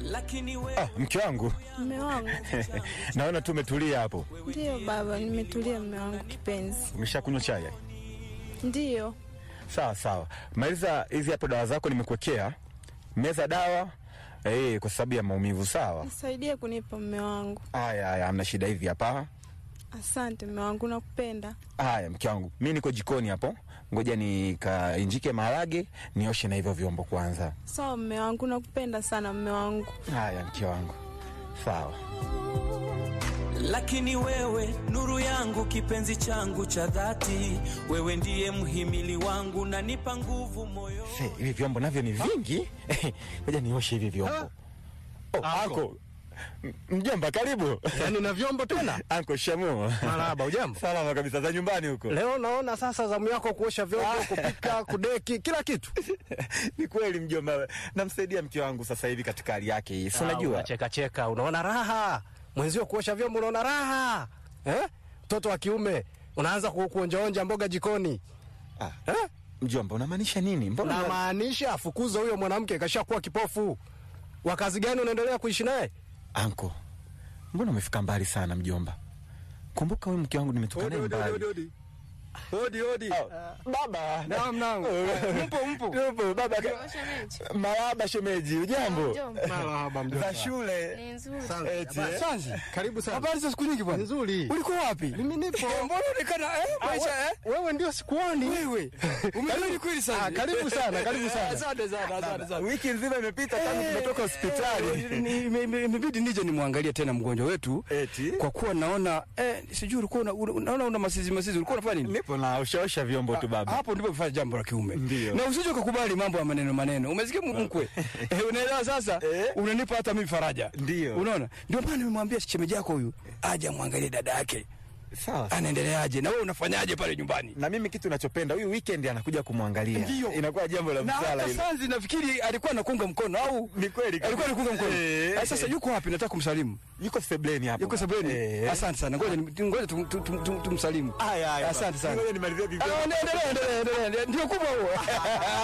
Ah, mke wangu Mme wangu. naona tu umetulia hapo. Ndiyo baba, nimetulia mme wangu kipenzi. Umeshakunywa chai? Ndiyo. Sawa sawa, maliza hizi hapo dawa zako nimekuwekea. Meza dawa eh, kwa sababu ya maumivu. Sawa. Nisaidie kunipa mme wangu. Haya haya, hamna shida. Hivi hapa. Asante mme wangu, nakupenda. Haya mke wangu, mi niko jikoni hapo, ngoja nikainjike maharage nioshe na hivyo vyombo kwanza. Sawa mme wangu, nakupenda sana mme wangu. Haya mke wangu, sawa. Lakini wewe nuru yangu, kipenzi changu cha dhati, wewe ndiye mhimili wangu, nanipa nguvu moyo. Se, hivi vyombo navyo ni vingi. Ngoja nioshe hivi vyombo. Oh, anko. M- Mjomba karibu. Yaani na vyombo tena? Anko shamo. Marahaba, ujambo? Salama kabisa za nyumbani huko. Leo naona sasa zamu yako kuosha vyombo, kupika, kudeki, kila kitu. Ni kweli mjomba, namsaidia mke wangu sasa hivi katika hali yake hii. Si unajua? Cheka cheka, unaona raha. Mwenzio kuosha vyombo unaona raha. Eh? Mtoto wa kiume unaanza ku- kuonjaonja mboga jikoni. Ah, Eh? mjomba unamaanisha nini? Mbona Na maanisha afukuze huyo mwanamke kashakuwa kipofu. Wa kazi gani unaendelea kuishi naye? Anko, mbona umefika mbali sana mjomba? Kumbuka huyu mke wangu nimetoka naye mbali. Hodi hodi. Baba. Naam naam. Mpo mpo. Yupo baba. Marahaba shemeji, ujambo? Marahaba Za shule. Ni nzuri. Eti, eh? Sanzi, karibu sana. Habari za siku nyingi bwana. Nzuri. Ulikuwa wapi? Mimi nipo. Mbona unaonekana eh maisha eh? Wewe ndio sikuoni. Wewe. Umerudi kweli sasa? Ah, karibu sana, karibu sana. Asante sana, asante sana. Wiki nzima imepita tangu tumetoka hospitali. Ni- ime- ime- Imebidi nije nimwangalie tena mgonjwa wetu Eti? kwa kuwa naona eh, sijui ulikuwa una- una- unaona una masizi masizi, ulikuwa unafanya nini? Nipo na ushaosha vyombo tu baba. Hapo ndipo kufanya jambo la kiume. Ndio. Na usije ukakubali mambo ya maneno maneno. Umesikia m- mkwe? Eh, unaelewa sasa? Eh. Unanipa hata mimi faraja. Ndio. Unaona? Ndio maana nimemwambia shemeji yako huyu aje amwangalie dada yake. Sawa. Anaendeleaje? Na wewe unafanyaje pale nyumbani? Na mimi kitu nachopenda huyu weekend anakuja kumwangalia. Ndio. Inakuwa jambo la na busara hata hilo. Sanzi nafikiri alikuwa anakunga mkono au Ni kweli. alikuwa anakunga mkono. Eh. Eh, Sasa yuko wapi? Nataka kumsalimu. Yuko sebleni hapo. Yuko sabeni. Eh. Asante sana. Ngoja ni- ngoja tum- tum- tum- tum- tumsalimu. Haya haya. Asante sana. Ngoja nimalizie Ah, vivyo. Endelea, endelea, endelea. Ndio kubwa huo.